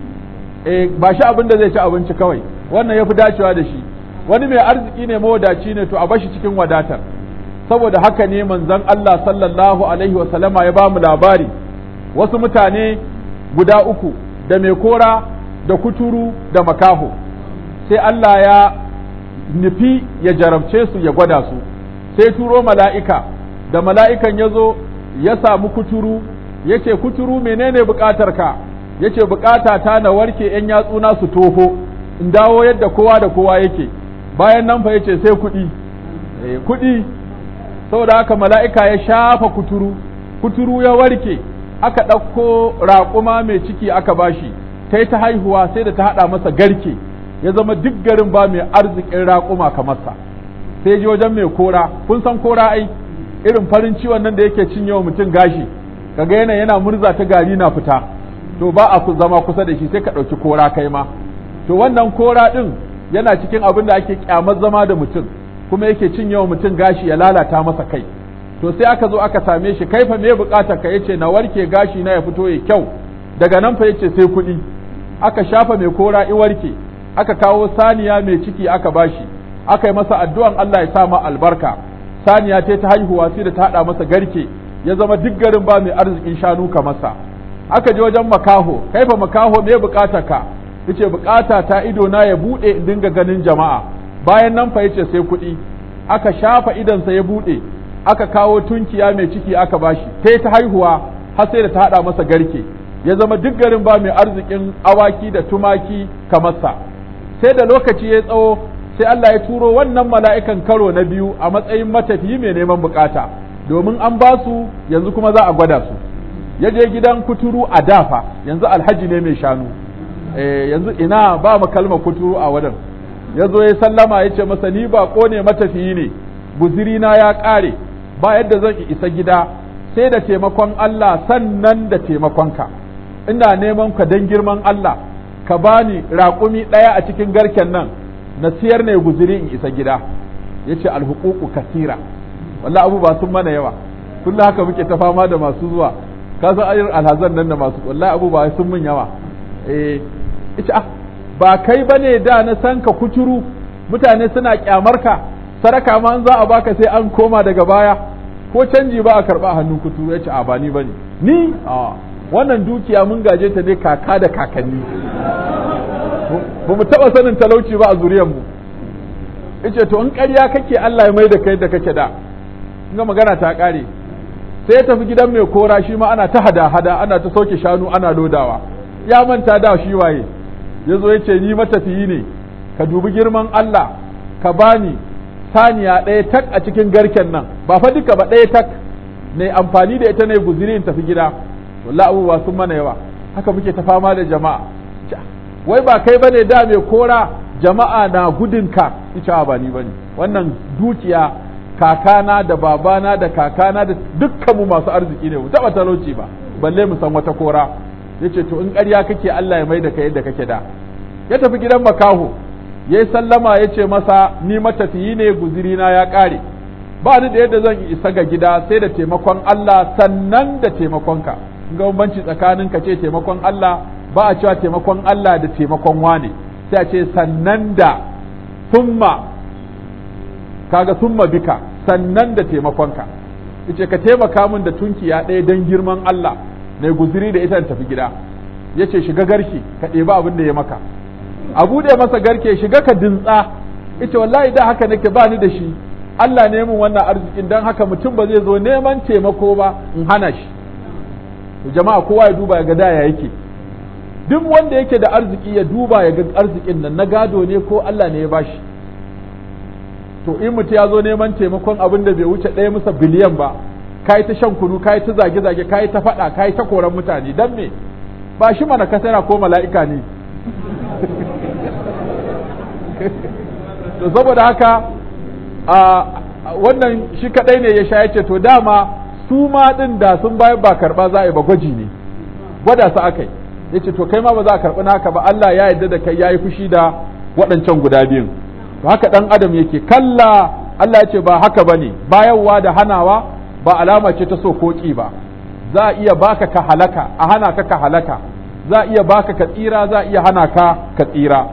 eh ba shi abin da zai ci abinci kawai wannan yafi dacewa da shi wani mai arziki ne mawadaci ne to a bashi cikin wadatar saboda haka ne manzon Allah sallallahu alaihi wa sallama ya bamu labari wasu mutane guda uku da mai kora da kuturu da makaho sai Allah ya nufi ya jarabce su ya gwada su sai turo mala'ika da mala'ikan ya zo ya samu kuturu ya ce kuturu menene bukatar ka ya ce bukata ta na warke ‘yan yatsuna su toho in dawo yadda kowa da kowa yake bayan nan fa ya ce sai kuɗi kuɗi saboda haka mala'ika ya shafa kuturu kuturu ya warke aka ɗauko raƙuma mai ciki aka bashi ta yi ta haihuwa sai da ta haɗa masa garke ya zama duk garin ba mai arzikin raƙuma kamar sa sai ji wajen mai kora kun san kora ai irin farin ciwon nan da yake cinye wa mutum gashi kaga yana yana murza ta gari na fita to ba a zama kusa da shi sai ka ɗauki kora kai ma to wannan kora ɗin yana cikin abin da ake kyamar zama da mutum kuma yake cinye wa mutum gashi ya lalata masa kai to sai aka zo aka same shi kai fa me bukatar ka yace na warke gashi na ya fito ya kyau daga nan fa yace sai kuɗi aka shafa mai kora i warke aka kawo saniya mai ciki aka bashi aka yi masa addu'an Allah ya sa ma albarka saniya ce ta haihuwa sai da ta haɗa masa garke ya zama duk garin ba mai arzikin shanu ka masa aka je wajen makaho kai fa makaho me bukatar ka yace bukata ta ido na ya bude in dinga ganin jama'a bayan nan fa yace sai kuɗi aka shafa idansa ya bude aka kawo tunkiya mai ciki aka bashi ta ta haihuwa har sai da ta hada masa garke ya zama duk garin ba mai arzikin awaki da tumaki kamar sa sai da lokaci ya tsawo sai Allah ya turo wannan mala'ikan karo na biyu a matsayin matafiyi mai neman bukata domin an ba su yanzu kuma za a gwada su ya je gidan kuturu a dafa yanzu alhaji ne mai shanu eh yanzu ina ba mu kalmar kuturu a wadan ya zo ya sallama ya ce masa ni ba ne matafiyi ne guzirina ya ƙare ba yadda zan isa gida sai da taimakon Allah sannan da taimakonka ina neman ka don girman Allah ka bani raƙumi ɗaya a cikin garken nan na siyar ne guziri in isa gida ya ce alhuququ kasira wallah abu ba sun mana yawa kullum haka muke ta fama da masu zuwa ka san ayyar alhazan nan da masu wallahi abu ba sun mun yawa eh ita ah ba kai bane da na san ka kuturu mutane suna kyamar ka saraka ma an za a baka sai an koma daga baya ko canji ba a karba hannun kuturu ya ce a ba ni bane ni a wannan dukiya mun gaje ta ne kaka da kakanni ba mu taba sanin talauci ba a zuriyar mu yace to in ƙarya kake Allah ya mai da kai da kake da ga magana ta ƙare sai ya tafi gidan mai kora shi ma ana ta hada-hada ana ta sauke shanu ana lodawa ya manta da shi waye ya zo ya ce ni matafiyi ne ka dubi girman Allah ka bani saniya ɗaya tak a cikin garken nan ba fa duka ba ɗaya tak ne amfani da ita ne guziri in tafi gida wallahi abubuwa sun mana yawa haka muke ta fama da jama'a wai ba kai bane da mai kora jama'a na gudunka ita ba ni bane wannan dukiya kakana da babana da kakana da dukkanmu masu arziki ne mu taba talauci ba balle mu san wata kora yace to in ƙarya kake Allah ya mai da kai yadda kake da ya tafi gidan makaho yayi sallama yace masa ni matafiyi ne guziri na ya ƙare ba ni da yadda zan isa ga gida sai da taimakon Allah sannan da taimakonka ga bambanci tsakanin ka ce taimakon Allah ba a cewa taimakon Allah da taimakon wane sai a ce sannan da summa kaga summa bika sannan da taimakonka yace ka taimaka min da tunkiya ɗaya don girman Allah na guziri da ita tafi gida yace shiga garki ka ɗebi abin da ya maka a buɗe masa garke shiga ka dintsa ita wallahi da haka nake ba ni da shi Allah ne min wannan arzikin don haka mutum ba zai zo neman taimako ba in hana shi to jama'a kowa ya duba ya ga daya yake duk wanda yake da arziki ya duba ya ga arzikin nan na gado ne ko Allah ne ya bashi to in mutum ya zo neman taimakon abin da bai wuce ɗaya musa biliyan ba ka yi ta shan kunu ka yi ta zage-zage ka yi ta faɗa ka yi ta koran mutane don me ba shi mana kasara ko mala'ika ne to saboda haka a wannan shi kaɗai ne ya sha ya ce to dama su ma ɗin da sun bayar ba karɓa za a yi ba gwaji ne gwada su aka yi ya ce to kai ma ba za a karɓi naka ba Allah ya yarda da kai ya yi fushi da waɗancan guda biyun to haka ɗan adam yake kalla Allah ya ce ba haka ba ne bayarwa da hanawa ba alama ce ta so ko ƙi ba za a iya baka ka halaka a hana ka ka halaka za a iya baka ka tsira za a iya hana ka ka tsira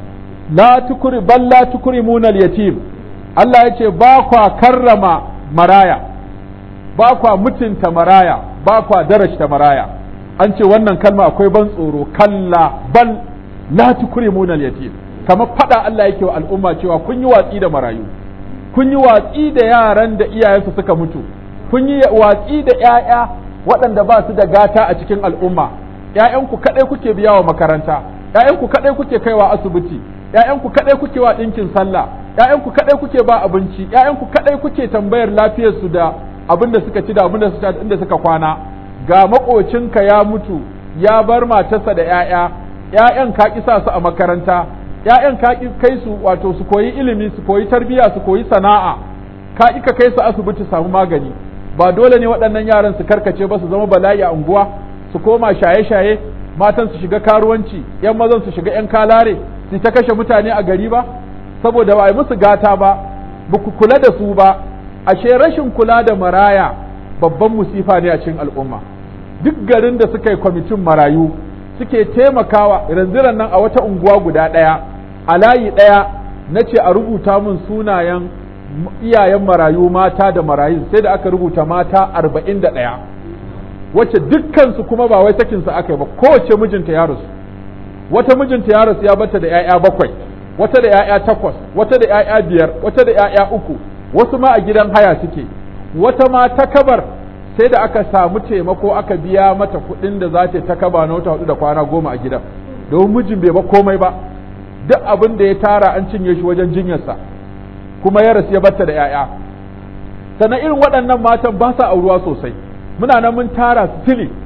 la tukuri bal la tukrimuna yatim Allah ya ce ba kwa karrama maraya ba kwa mutunta maraya ba kwa darajta maraya an ce wannan kalma akwai ban tsoro kalla bal la tukrimuna yatim kamar fada Allah yake wa al'umma cewa kun yi watsi da marayu kun yi watsi da yaran da iyayensu suka mutu kun yi watsi da ƴaƴa waɗanda ba su da gata a cikin al'umma ƴaƴanku kaɗai kuke biya wa makaranta ƴaƴanku kaɗai kuke kaiwa asibiti ƴaƴanku kaɗai kuke wa ɗinkin sallah ƴaƴanku kaɗai kuke ba abinci ƴaƴanku kaɗai kuke tambayar lafiyarsu da abin da suka ci da abin da suka inda suka kwana ga maƙocinka ya mutu ya bar matarsa da ƴaƴa ƴaƴan ka kisa su a makaranta ƴaƴan ka kai su wato su koyi ilimi su koyi tarbiyya su koyi sana'a ka ka kai su asibiti samu magani ba dole ne waɗannan yaran su karkace ba su zama bala'i a unguwa su koma shaye-shaye matan su shiga karuwanci yan mazan su shiga yan kalare su ta kashe mutane a gari ba saboda ba a yi musu gata ba ba ku kula da su ba ashe rashin kula da maraya babban musifa ne a cikin al'umma duk garin da suka yi kwamitin marayu suke taimakawa ranziran nan a wata unguwa guda ɗaya a layi ɗaya na ce a rubuta min sunayen iyayen marayu mata da marayu sai da aka rubuta mata arba'in da ɗaya wacce dukkansu kuma ba wai sakinsu aka yi ba kowace mijinta ya rasu wata mijinta ya rasu ya bata da 'ya'ya bakwai wata da 'ya'ya takwas wata da 'ya'ya biyar wata da 'ya'ya uku wasu ma a gidan haya suke wata ma ta kabar sai da aka samu taimako aka biya mata kuɗin da za ta kaba na wata hudu da kwana goma a gidan domin mijin bai ba komai ba duk abin da ya tara an cinye shi wajen jinyarsa kuma ya rasu ya batta da 'ya'ya sannan irin waɗannan matan ba sa auruwa sosai muna nan mun tara su tili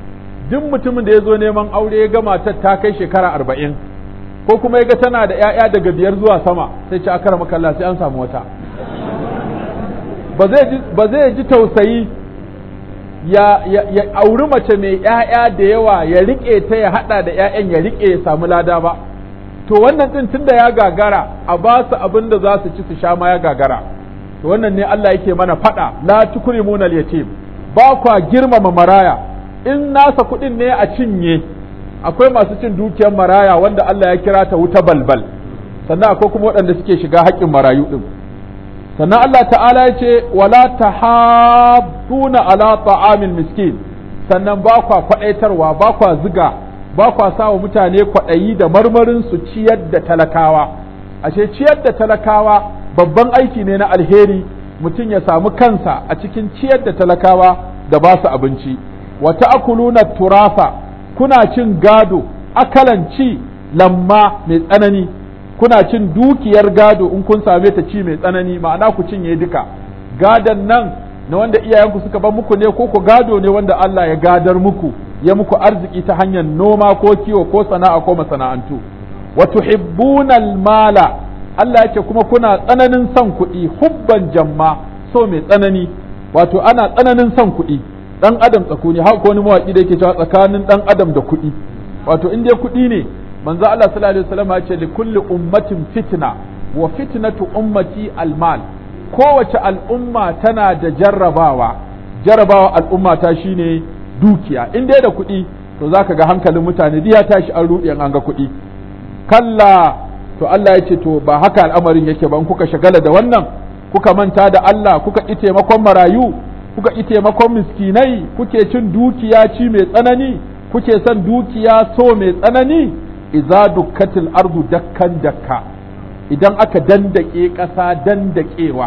duk mutumin da ya zo neman aure ya ga matar ta kai shekara arba'in ko kuma ya ga tana da 'ya'ya daga biyar zuwa sama sai ci akara makalla sai an samu wata ba zai ji tausayi ya, ya, ya auri mace mai 'ya'ya da yawa ya riƙe ta ya haɗa da 'ya'yan ya riƙe ya samu lada ba to wannan ɗin tunda ya gagara a ba su abin da za su ci su sha ma ya gagara to wannan ne Allah yake mana faɗa la tukrimuna al-yatim ba kwa girmama maraya in nasa kuɗin ne a cinye akwai masu cin dukiyar maraya wanda Allah ya kira ta wuta balbal sannan akwai kuma waɗanda suke shiga haƙƙin marayu ɗin sannan Allah ta'ala ya ce wala tahadduna ala ta'amil miskin sannan ba kwa kwaɗaitarwa ba kwa ziga ba kwa sawa mutane kwaɗayi da marmarin su ciyar da talakawa ashe ciyar da talakawa babban aiki ne na alheri mutum ya samu kansa a cikin ciyar da talakawa da ba su abinci wa ta'kuluna turasa kuna cin gado akalan ci lamma mai tsanani kuna cin dukiyar gado in kun same ta ci mai tsanani ma'ana ku cinye duka gadon nan na wanda iyayenku suka bar muku ne ko ku gado ne wanda Allah ya gadar muku ya muku arziki ta hanyar noma ko kiwo ko sana'a ko masana'antu wa tuhibbuna mala Allah yake kuma kuna tsananin son kuɗi hubban jamma so mai tsanani wato ana tsananin son kuɗi dan adam tsakuni haka wani mawaki da yake cewa tsakanin dan adam da kuɗi wato in dai kuɗi ne manzo Allah sallallahu alaihi wasallam ya ce li kulli ummatin fitna wa fitnatu ummati almal kowace al'umma tana da jarrabawa jarrabawa al'umma ta shine dukiya in dai da kuɗi to zaka ga hankalin mutane ya tashi an ruɗe an ga kuɗi kalla to Allah ya ce to ba haka al'amarin yake ba in kuka shagala da wannan kuka manta da Allah kuka ƙi taimakon marayu kuka ƙi taimakon miskinai kuke cin dukiya ci mai tsanani kuke son dukiya so mai tsanani idza dukkatil ardu dakkan dakka idan aka dandake ƙasa dandakewa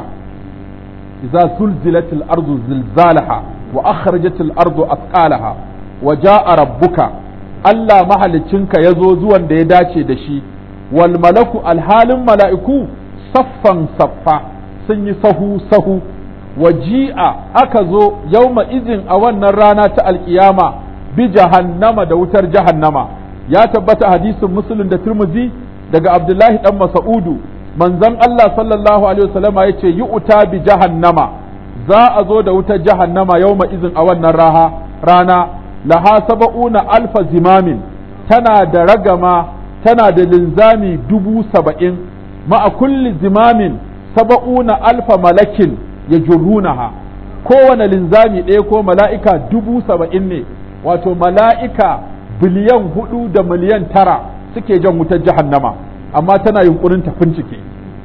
idza zulzilatil ardu zilzalaha wa akhrajatil ardu athqalaha wa jaa rabbuka Allah mahalicinka yazo zuwan da ya dace da shi wal malaku alhalin mala'iku saffan saffa sun yi sahu sahu waji'a aka zo yauma izin a wannan rana ta alkiyama bi jahannama da wutar jahannama ya tabbata hadisin muslim da turmuzi daga abdullahi dan masa'udu manzon Allah sallallahu alaihi wasallama yace yi uta bi jahannama za a zo da wutar jahannama yauma izin a wannan raha rana laha saba'una alfa zimamin tana da ragama tana da linzami dubu saba'in ma'a kulli zimamin saba'una alfa malakin ya jurrunaha kowane linzami ɗaya ko mala'ika dubu saba'in ne wato mala'ika biliyan hudu da miliyan tara suke jan wutar jahannama amma tana yunkurin ta fincike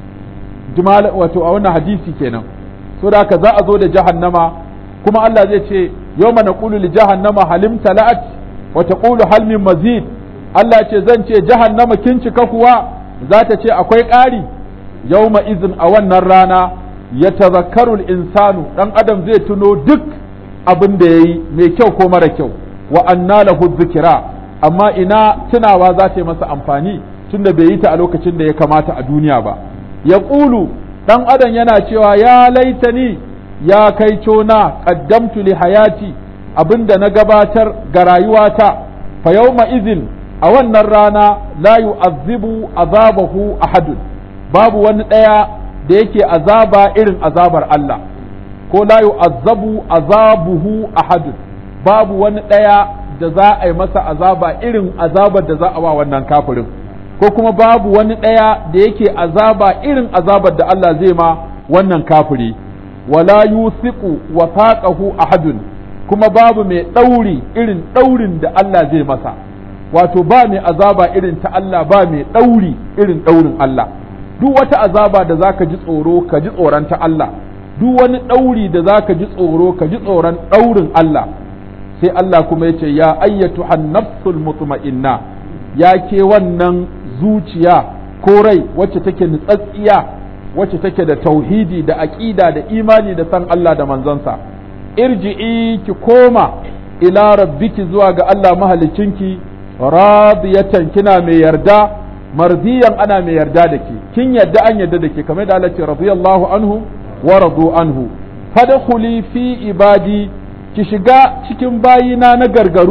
wato a wannan hadisi kenan so da haka za a zo da jahannama kuma Allah zai ce yau mana ƙulu li jahannama halim tala'at wa taqulu hal min mazid Allah ce zan ce jahannama kin cika kuwa za ta ce akwai ƙari yawma izin a wannan rana ya tazakkaru insanu dan adam zai tuno duk abin da yayi mai kyau ko mara kyau wa anna lahu dhikra amma ina tunawa za ta yi masa amfani tunda bai yi ta a lokacin da ya kamata a duniya ba ya ƙulu dan adam yana cewa ya laitani ya kai cona qaddamtu li hayati abinda na gabatar ga rayuwata fa yawma izin a wannan rana la yu'azzibu azabahu ahadun babu wani ɗaya da yake azaba irin azabar Allah ko la yu'azzabu azabuhu ahadun babu wani ɗaya da za a yi masa azaba irin azabar da za a wa wannan kafirin ko kuma babu wani ɗaya da yake azaba irin azabar da Allah zai ma wannan kafiri wala yusiqu wasaqahu ahadun kuma babu mai ɗauri irin ɗaurin da Allah zai masa wato ba mai azaba irin ta Allah ba mai ɗauri irin ɗaurin Allah duk wata azaba da zaka ji tsoro ka ji tsoron ta Allah duk wani ɗauri da zaka ji tsoro ka ji tsoron ɗaurin Allah sai Allah kuma ya ce ya ayyatu nafsul mutma'inna ya ke wannan zuciya ko rai wacce take nutsatsiya wacce take da tauhidi da aƙida da imani da san Allah da manzansa irji'i ki koma ila rabbiki zuwa ga Allah mahalicinki radiyatan kina mai yarda mardiyan ana mai yarda da ke kin yarda an yarda da ke kamar da Allah ce radiyallahu anhu wa radu anhu fadkhuli fi ibadi ki shiga cikin bayina na gargaru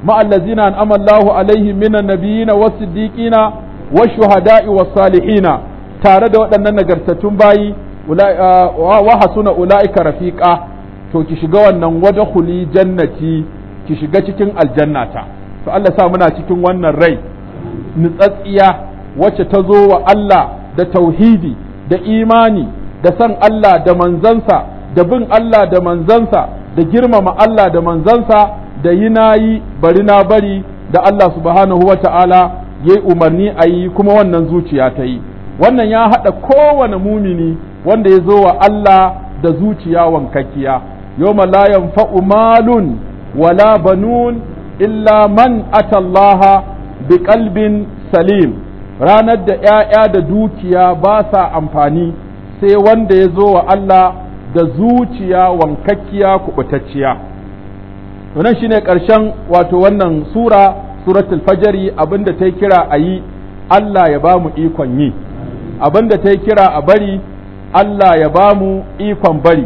ma allazina an'ama Allahu alaihim minan nabiyina was-siddiqina wash-shuhada'i was-salihina tare da waɗannan nagartattun bayi wa hasuna ula'ika rafiqa to ki shiga wannan wadkhuli jannati ki shiga cikin aljannata to Allah sa muna cikin wannan rai nutsatsiya wacce ta zo wa Allah da tauhidi da imani da san Allah da manzansa da bin Allah da manzansa da girmama Allah da manzansa da yi nayi bari na bari da Allah subhanahu wa ta'ala ya umarni a yi kuma wannan zuciya ta yi wannan ya haɗa kowane mumini wanda ya zo wa Allah da zuciya wankakkiya yawma la yanfa'u malun wala banun illa man atallaha bi qalbin salim ranar da ‘ya'ya da dukiya ba sa amfani sai wanda ya zo wa Allah da zuciya wankakkiya kubutacciya wannan shine ƙarshen wato wannan sura suratul fajari abinda ta kira a yi Allah ya ba mu ikon yi abinda ta kira a bari Allah ya ba mu ikon bari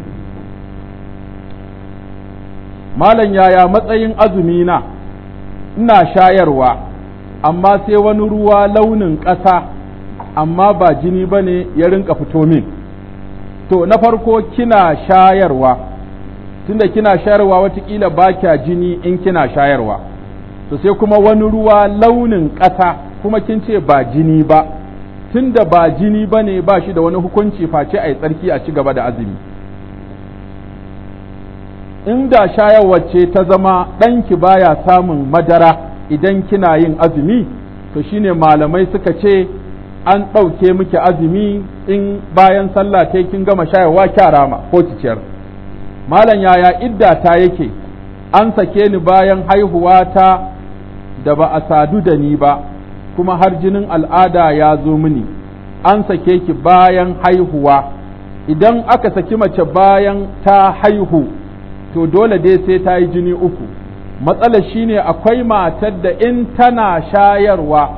malam yaya matsayin azumi na ina shayarwa amma sai wani ruwa launin ƙasa amma ba jini ba ne ya rinka fito min to na farko kina shayarwa tunda kina shayarwa watakila ba kya jini in kina shayarwa to sai kuma wani ruwa launin ƙasa kuma kin ce ba jini ba tunda ba jini ba ne ba shi da wani hukunci face a yi tsarki a ci gaba da azumi inda shayarwa ce ta zama ɗanki baya samun madara idan kina yin azumi to shine malamai suka ce an ɗauke miki azumi in bayan sallah ta kin gama shayarwa kyarama ko ciciyar malam yaya idda ta yake an sake ni bayan haihuwa ta da ba a sadu da ni ba kuma har jinin al'ada ya zo mini an sake ki bayan haihuwa idan aka saki mace bayan ta haihu to dole dai sai ta yi jini uku matsalar shine akwai matar da in tana shayarwa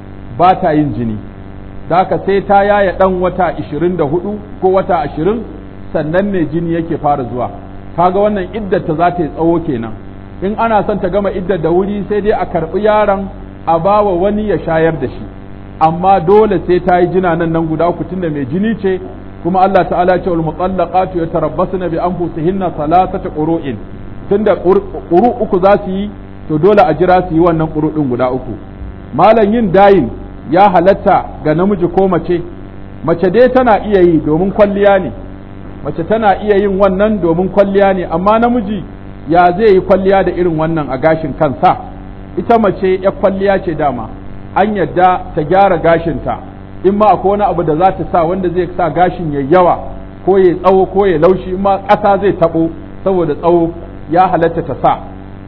ba ta yin jini haka sai ta yaya ɗan wata ishirin da hudu ko wata ashirin sannan ne jini yake fara zuwa kaga wannan iddar ta za ta yi tsawo kenan in ana son ta gama iddar da wuri sai dai a karɓi yaron a bawa wani ya shayar da shi amma dole sai ta yi jina nan nan guda uku tunda mai jini ce kuma Allah ta'ala ya ce wal mutallaqatu yatarabbasna bi anfusihinna salasata qurun tunda quru uku za su yi to dole a jira su yi wannan quru din guda uku malam yin dayin ya halatta ga namiji ko mace mace dai tana iya yi domin kwalliya ne mace tana iya yin wannan domin kwalliya ne amma namiji ya zai yi kwalliya da irin wannan a gashin kansa ita mace ya kwalliya ce dama an yadda ta gyara gashinta in ma akwai wani abu da za ta sa wanda zai sa gashin ya yawa ko ya tsawo ko ya laushi in ma ƙasa zai taɓo saboda tsawo ya halatta ta sa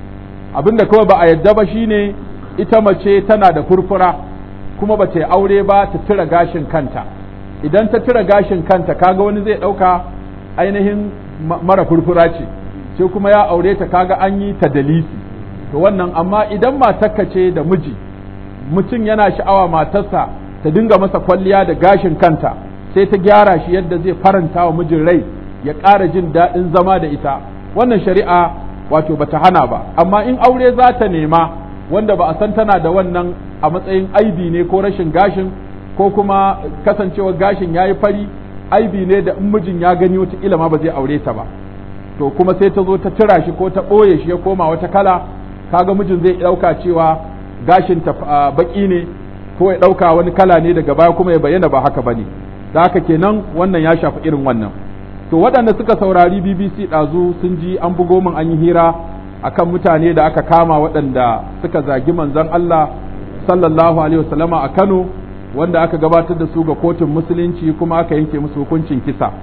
abin da kawai ba a yadda ba shine ita mace tana da furfura kuma ba ta yi aure ba ta tura gashin kanta idan ta tura gashin kanta kaga wani zai ɗauka ainihin mara furfura ce sai kuma ya aure ta kaga an yi ta dalisi to wannan amma idan matarka ce da miji mutum yana sha'awa matarsa ta dinga masa kwalliya da gashin kanta sai ta gyara shi yadda zai faranta wa mijin rai ya ƙara jin daɗin zama da ita wannan shari'a wato bata hana ba amma in aure za ta nema wanda ba a san tana da wannan a matsayin aibi ne ko rashin gashin ko kuma kasancewar gashin ya yi fari aibi ne da in mijin ya gani wata ma ba zai aure ta ba to kuma sai ta zo ta tura shi ko ta ɓoye shi ya koma wata kala kaga mijin zai ɗauka cewa gashin ta baƙi ne ko ya ɗauka wani kala ne daga baya kuma ya bayyana ba haka ba ne da haka kenan wannan ya shafi irin wannan to waɗanda suka saurari bbc ɗazu sun ji an bugo min an yi hira akan mutane da aka kama waɗanda suka zagi manzon Allah sallallahu alaihi wasallama a Kano wanda aka gabatar da su ga kotun musulunci kuma aka yanke musu hukuncin kisa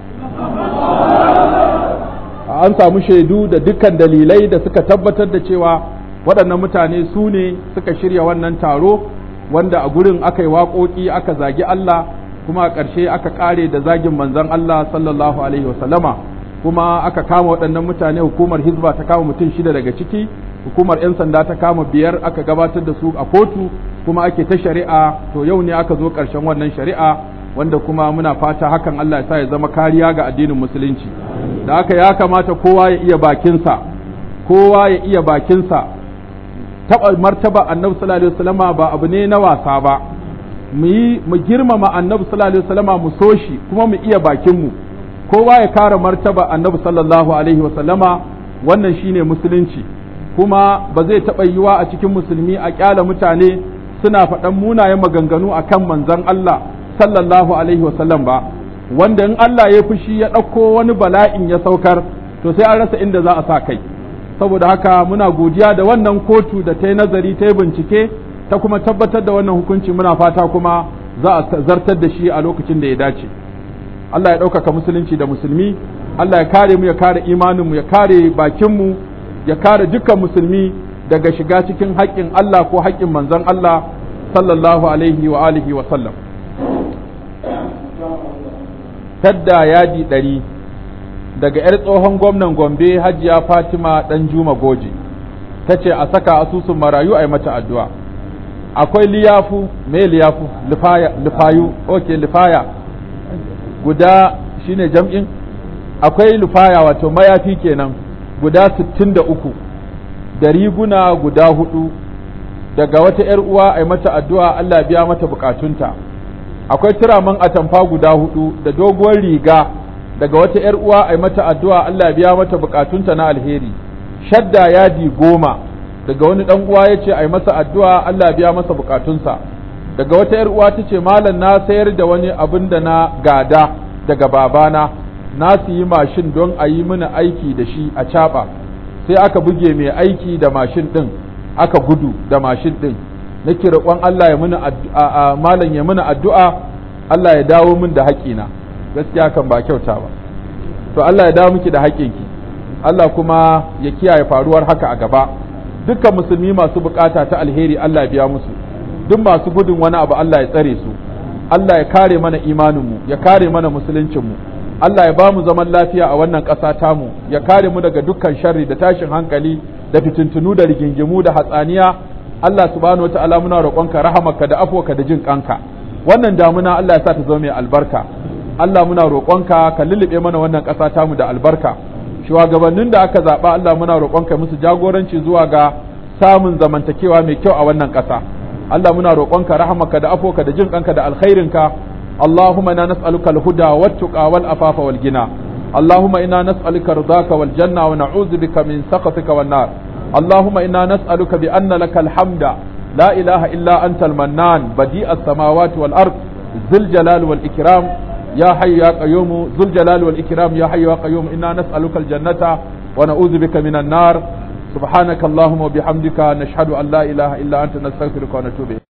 an samu shaidu da dukkan dalilai da suka tabbatar da cewa waɗannan mutane su ne suka shirya wannan taro wanda a gurin aka yi waƙoƙi aka zagi Allah kuma a ƙarshe aka ƙare da zagin manzon Allah sallallahu alaihi wasallama kuma aka kama waɗannan mutane hukumar hizba ta kama mutum shida daga ciki hukumar 'yan sanda ta kama biyar aka gabatar da su a kotu kuma ake ta shari'a to yau ne aka zo ƙarshen wannan shari'a wanda kuma muna fata hakan Allah ya sa ya zama kariya ga addinin musulunci da haka ya kamata kowa ya iya bakinsa kowa ya iya bakinsa taɓa martaba annabi sallallahu alaihi wasallama ba abu ne na wasa ba mu yi mu girmama annabi sallallahu alaihi wasallama mu so shi kuma mu iya bakin mu kowa ya kare martaba annabi sallallahu alaihi wasallama wannan shine musulunci kuma ba zai taɓa yiwa a cikin musulmi a kyala mutane suna faɗan munayen maganganu akan manzon Allah sallallahu alaihi wasallam ba wanda in Allah ya fushi ya ɗauko wani bala'in ya saukar to sai an rasa inda za a sa kai saboda haka muna godiya da wannan kotu da ta yi nazari ta yi bincike ta kuma tabbatar da wannan hukunci muna fata kuma za a zartar da shi a lokacin da ya dace Allah ya ɗaukaka musulunci da musulmi Allah ya kare mu ya kare imaninmu ya kare bakinmu ya kare dukkan musulmi daga shiga cikin haƙƙin Allah ko haƙƙin manzon Allah sallallahu alaihi wa alihi wa sallam tadda yadi ɗari daga 'yar tsohon gwamnan gombe hajiya fatima ɗan juma goji ta ce a saka asusun marayu a yi mata addu'a akwai liyafu me liyafu lifayu ok lifaya guda shine jam'in akwai lifaya wato mayafi kenan guda sittin da uku da riguna guda hudu daga wata 'yar uwa a yi mata addu'a Allah biya mata bukatunta akwai turaman atamfa guda hudu da doguwar riga daga wata ‘yar uwa a mata addu'a Allah biya mata bukatunta na alheri, shadda yadi goma daga wani ɗan uwa ya ce a masa addu'a Allah biya masa bukatunsa, daga wata ‘yar uwa ta ce malam na sayar da wani abin da na gada daga babana, na su yi mashin don a yi mini aiki da shi a caɓa, sai aka buge mai aiki da mashin ɗin, aka gudu da mashin ɗin, na roƙon Allah ya mini malam ya mini addu'a, Allah ya dawo min da haƙina. gaskiya kan ba kyauta ba to Allah ya dawo miki da haƙƙinki Allah kuma ya kiyaye faruwar haka a gaba dukkan musulmi masu bukata ta alheri Allah ya biya musu duk masu gudun wani abu Allah ya tsare su Allah ya kare mana imaninmu ya kare mana musuluncinmu Allah ya ba mu zaman lafiya a wannan ƙasa tamu ya kare mu daga dukkan sharri da tashin hankali da fitintunu da rigingimu da hatsaniya Allah subhanahu wataala muna roƙonka rahamaka da afwaka da jin kanka wannan damuna Allah ya sa ta zama mai albarka Allah muna roƙonka ka lullube mana wannan ƙasa tamu da albarka shugabannin da aka zaɓa Allah muna roƙonka musu jagoranci zuwa ga samun zamantakewa mai kyau a wannan ƙasa Allah muna roƙonka rahamaka da afoka da jin kanka da alkhairinka Allahumma inna nas'aluka al-huda wat-tuqa wal-afafa wal-ghina Allahumma inna nas'aluka ridaka wal-janna wa na'udhu bika min sakhatika wan-nar Allahumma inna nas'aluka bi anna lakal hamda la ilaha illa anta al-mannan badi'a as-samawati wal-ard ذي الجلال والإكرام يا حي يا قيوم ذو الجلال والإكرام يا حي يا قيوم إنا نسألك الجنة ونعوذ بك من النار سبحانك اللهم وبحمدك نشهد أن لا إله إلا أنت نستغفرك ونتوب إليك